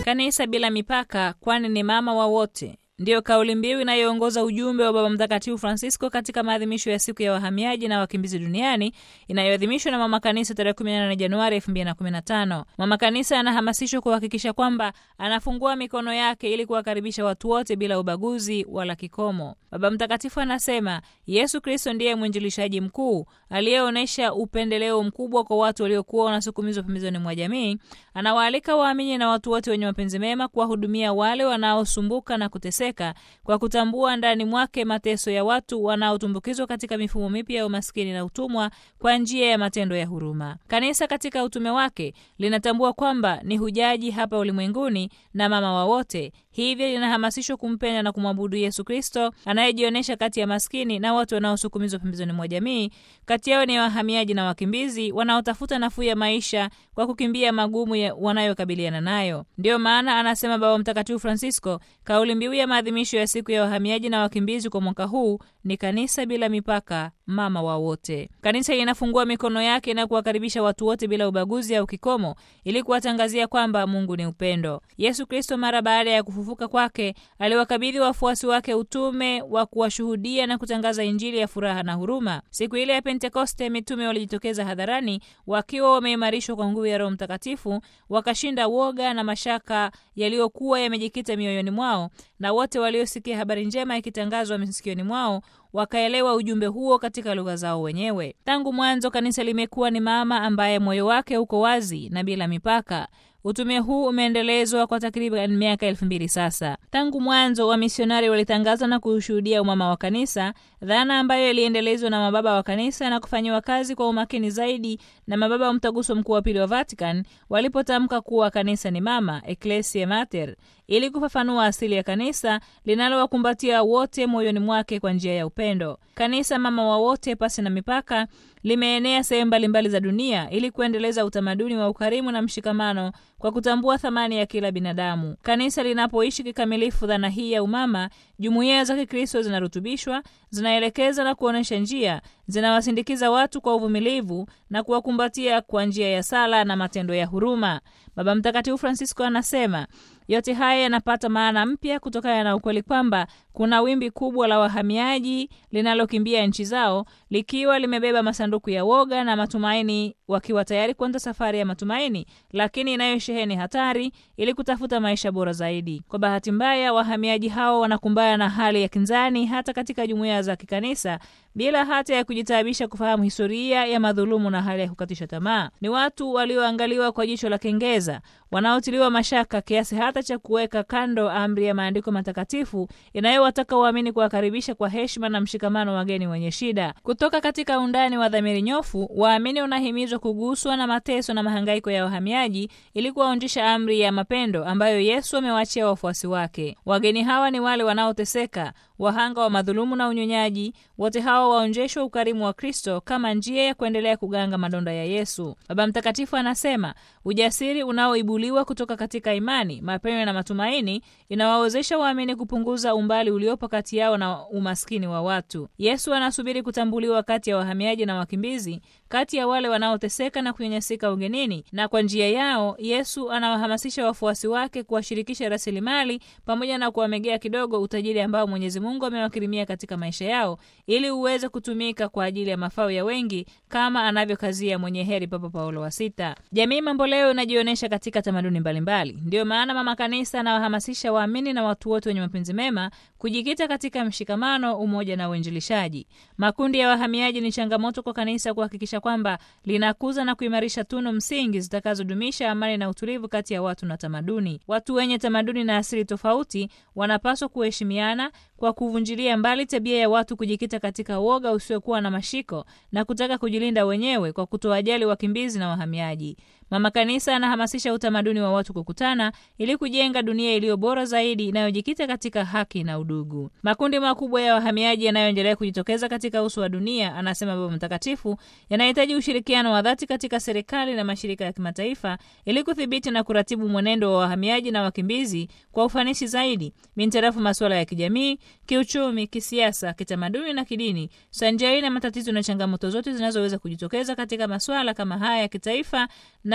Kanisa bila mipaka, kwani ni mama wa wote ndiyo kauli mbiu inayoongoza ujumbe wa Baba Mtakatifu Francisco katika maadhimisho ya siku ya wahamiaji na wakimbizi duniani inayoadhimishwa na Mama Kanisa tarehe 18 Januari 2015. Mama Kanisa anahamasishwa kuhakikisha kwamba anafungua mikono yake ili kuwakaribisha watu wote bila ubaguzi wala kikomo. Baba Mtakatifu anasema Yesu Kristo ndiye mwinjilishaji mkuu aliyeonyesha upendeleo mkubwa kwa watu waliokuwa wanasukumizwa pembezoni mwa jamii. Anawaalika waamini na watu wote wenye mapenzi mema kuwahudumia wale wanaosumbuka na kuteseka kwa kutambua ndani mwake mateso ya watu wanaotumbukizwa katika mifumo mipya ya umaskini na utumwa kwa njia ya matendo ya huruma. Kanisa katika utume wake linatambua kwamba ni hujaji hapa ulimwenguni na mama wa wote, hivyo linahamasishwa kumpenda na kumwabudu Yesu Kristo anayejionyesha kati ya maskini na watu wanaosukumizwa pembezoni mwa jamii. Kati yao ni wahamiaji na wakimbizi wanaotafuta nafuu ya maisha kwa kukimbia magumu wanayokabiliana nayo. Ndiyo maana anasema Baba Mtakatifu Francisco, kauli mbiu ya maadhimisho ya siku ya wahamiaji na wakimbizi kwa mwaka huu ni kanisa bila mipaka, mama wa wote. Kanisa linafungua mikono yake na kuwakaribisha watu wote bila ubaguzi au kikomo, ili kuwatangazia kwamba Mungu ni upendo. Yesu Kristo mara baada ya kufufuka kwake aliwakabidhi wafuasi wake utume wa kuwashuhudia na kutangaza Injili ya furaha na huruma. Siku ile ya Pentekoste, mitume walijitokeza hadharani wakiwa wameimarishwa kwa nguvu ya Roho Mtakatifu, wakashinda woga na mashaka yaliyokuwa yamejikita mioyoni mwao, na wote waliosikia habari njema ikitangazwa masikioni mwao wakaelewa ujumbe huo katika lugha zao wenyewe. Tangu mwanzo, kanisa limekuwa ni mama ambaye moyo wake uko wazi na bila mipaka. Utume huu umeendelezwa kwa takriban miaka elfu mbili sasa. Tangu mwanzo, wamisionari walitangaza na kushuhudia umama wa kanisa, dhana ambayo iliendelezwa na mababa wa kanisa na kufanyiwa kazi kwa umakini zaidi na mababa wa mtaguso mkuu wa pili wa Vatican walipotamka kuwa kanisa ni mama, Ecclesia Mater, ili kufafanua asili ya kanisa linalowakumbatia wote moyoni mwake kwa njia ya upendo. Kanisa mama wa wote, pasi na mipaka, limeenea sehemu mbalimbali za dunia ili kuendeleza utamaduni wa ukarimu na mshikamano kwa kutambua thamani ya kila binadamu. Kanisa linapoishi kikamilifu dhana hii ya umama, jumuiya za Kikristo zinarutubishwa, zinaelekeza na kuonyesha njia, zinawasindikiza watu kwa uvumilivu na kuwakumbatia kwa njia ya sala na matendo ya huruma. Baba Mtakatifu Francisco anasema yote haya yanapata maana mpya kutokana na ukweli kwamba kuna wimbi kubwa la wahamiaji linalokimbia nchi zao likiwa limebeba masanduku ya woga na matumaini, wakiwa tayari kuanza safari ya matumaini, lakini inayosheheni hatari ili kutafuta maisha bora zaidi. Kwa bahati mbaya, wahamiaji hao wanakumbana na hali ya kinzani hata katika jumuiya za kikanisa bila hata ya kujitaabisha kufahamu historia ya madhulumu na hali ya kukatisha tamaa. Ni watu walioangaliwa kwa jicho la kengeza, wanaotiliwa mashaka kiasi hata cha kuweka kando amri ya maandiko matakatifu inayowataka waamini kuwakaribisha kwa heshima na mshikamano wageni wenye shida. Kutoka katika undani wa dhamiri nyofu, waamini wanahimizwa kuguswa na mateso na mahangaiko ya wahamiaji ili kuwaonjesha amri ya mapendo ambayo Yesu amewaachia wafuasi wake. Wageni hawa ni wale wanaoteseka, wahanga wa madhulumu na unyonyaji. Wote hawa waonjeshwa ukarimu wa Kristo kama njia ya kuendelea kuganga madonda ya Yesu. Baba Mtakatifu anasema ujasiri unaoibuliwa kutoka katika imani, mapendo na matumaini inawawezesha waamini kupunguza umbali uliopo kati yao na umaskini wa watu. Yesu anasubiri kutambuliwa kati ya wahamiaji na wakimbizi, kati ya wale wanaoteseka na kunyanyasika ugenini, na kwa njia yao Yesu anawahamasisha wafuasi wake kuwashirikisha rasilimali pamoja na kuwamegea kidogo utajiri ambao Mwenyezi Mungu amewakirimia katika maisha yao ili uweze kutumika kwa ajili ya mafao ya wengi kama anavyokazia mwenye heri Papa Paulo wa Sita. Jamii mambo leo inajionyesha katika tamaduni mbalimbali. Ndiyo maana Mama Kanisa anawahamasisha waamini na watu wote wenye mapenzi mema kujikita katika mshikamano, umoja na uinjilishaji. Makundi ya wahamiaji ni changamoto kwa kanisa kuhakikisha kwamba linakuza na kuimarisha tunu msingi zitakazodumisha amani na utulivu kati ya watu na tamaduni. Watu wenye tamaduni na asili tofauti wanapaswa kuheshimiana kwa kuvunjilia mbali tabia ya watu kujikita katika woga usiokuwa na mashiko na kutaka kujilinda wenyewe kwa kutowajali wakimbizi na wahamiaji. Mama Kanisa anahamasisha utamaduni wa watu kukutana ili kujenga dunia iliyo bora zaidi inayojikita katika haki na udugu. Makundi makubwa ya wahamiaji yanayoendelea kujitokeza katika uso wa dunia, anasema Baba Mtakatifu, yanahitaji ushirikiano wa dhati katika serikali na mashirika ya kimataifa ili kudhibiti na kuratibu mwenendo wa wahamiaji na wakimbizi kwa ufanisi zaidi mintarafu masuala ya kijamii, kiuchumi, kisiasa, kitamaduni na kidini, sanjari na matatizo na changamoto zote zinazoweza kujitokeza katika masuala kama haya ya kitaifa na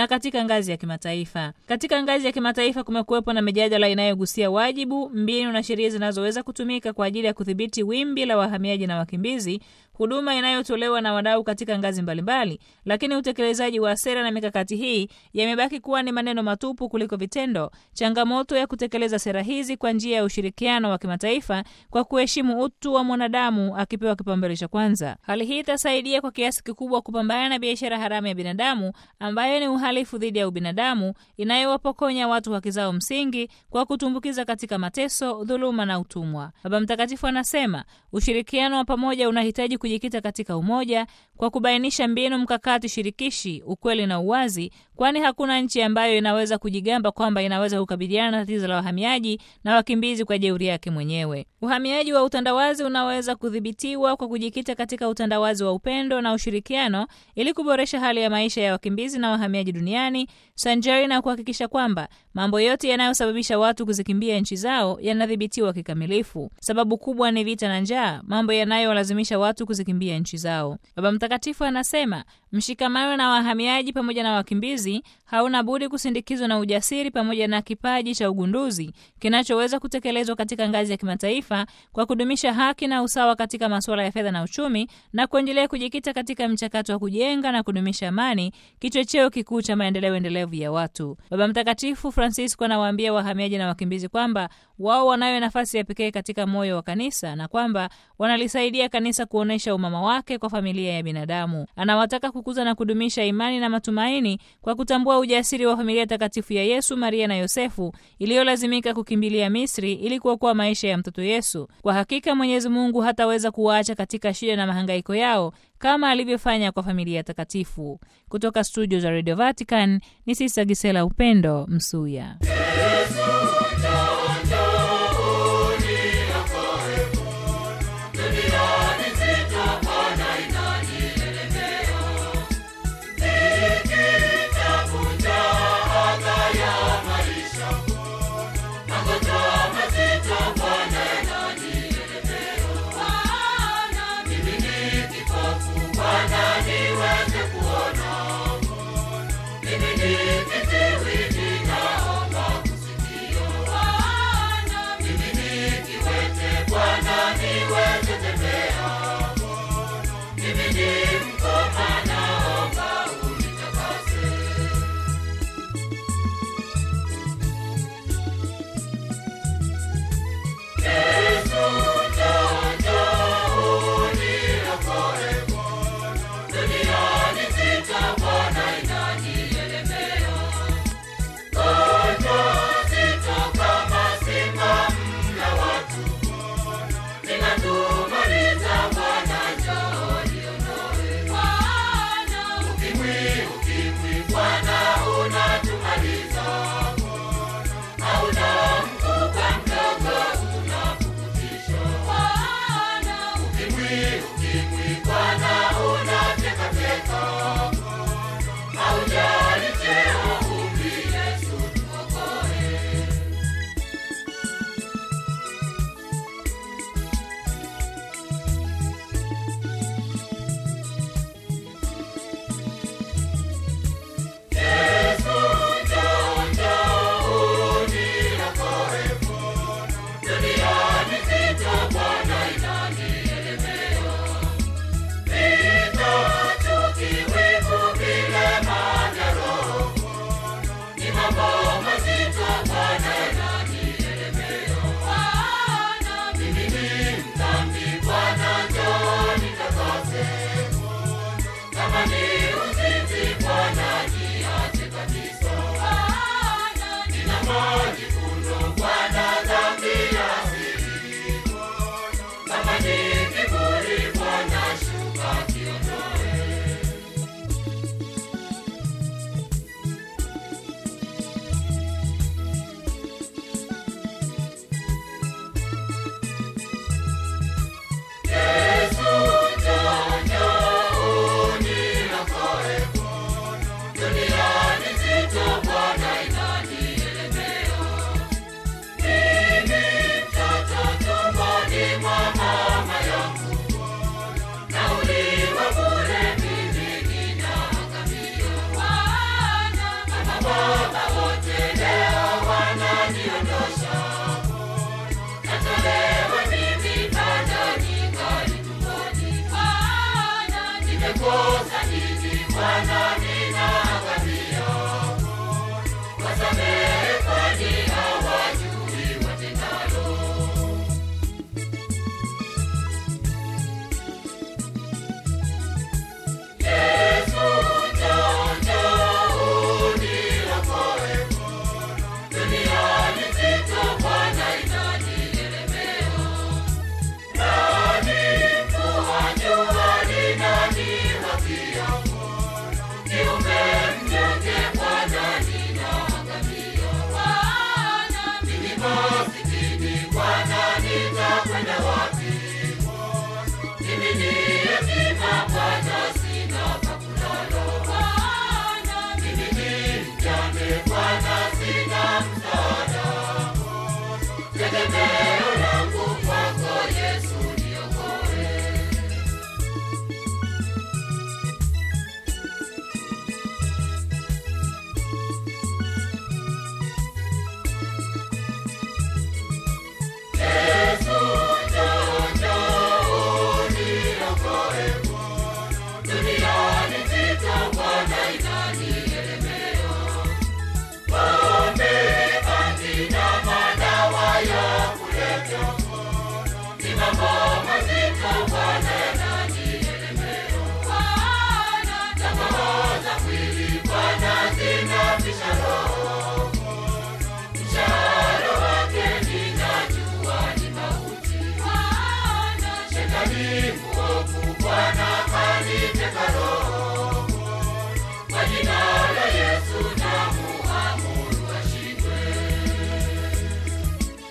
na katika ngazi ya kimataifa. Katika ngazi ya kimataifa kumekuwepo na mijadala inayogusia wajibu, mbinu na sheria zinazoweza kutumika kwa ajili ya kudhibiti wimbi la wahamiaji na wakimbizi, huduma inayotolewa na wadau katika ngazi mbalimbali, lakini utekelezaji wa sera na mikakati hii yamebaki kuwa ni maneno matupu kuliko vitendo. Changamoto ya kutekeleza sera hizi kwa njia ya ushirikiano wa kimataifa kwa kuheshimu utu wa mwanadamu akipewa kipaumbele cha kwanza. Hali hii itasaidia kwa kiasi kikubwa kupambana na biashara haramu ya binadamu ambayo ni uhalifu dhidi ya ubinadamu inayowapokonya watu haki zao msingi kwa kutumbukiza katika mateso, dhuluma na utumwa. Baba Mtakatifu anasema ushirikiano wa pamoja unahitaji kujikita katika umoja kwa kubainisha mbinu mkakati shirikishi, ukweli na uwazi, kwani hakuna nchi ambayo inaweza kujigamba kwamba inaweza kukabiliana na tatizo la wahamiaji na wakimbizi kwa jeuri yake mwenyewe. Uhamiaji wa utandawazi unaweza kudhibitiwa kwa kujikita katika utandawazi wa upendo na ushirikiano ili kuboresha hali ya maisha ya wakimbizi na wahamiaji duniani sanjari na kuhakikisha kwamba mambo yote yanayosababisha watu kuzikimbia nchi zao yanadhibitiwa kikamilifu. Sababu kubwa ni vita na njaa, mambo yanayolazimisha watu kuzikimbia nchi zao. Baba Mtakatifu anasema mshikamano na wahamiaji pamoja na wakimbizi hauna budi kusindikizwa na ujasiri pamoja na kipaji cha ugunduzi kinachoweza kutekelezwa katika ngazi ya kimataifa kwa kudumisha haki na usawa katika masuala ya fedha na uchumi na kuendelea kujikita katika mchakato wa kujenga na kudumisha amani, kichocheo kikuu cha maendeleo endelevu ya watu. Baba Mtakatifu Francisco anawaambia wahamiaji na wakimbizi kwamba wao wanayo nafasi ya pekee katika moyo wa kanisa na kwamba wanalisaidia kanisa kuonyesha umama wake kwa familia ya binadamu. Anawataka kukuza na kudumisha imani na matumaini kwa kutambua ujasiri wa familia takatifu ya Yesu, Maria na Yosefu iliyolazimika kukimbilia Misri ili kuokoa maisha ya mtoto Yesu. Kwa hakika Mwenyezi Mungu hataweza kuwaacha katika shida na mahangaiko yao kama alivyofanya kwa familia takatifu. Kutoka studio za Radio Vatican ni Sista Gisela Upendo Msuya.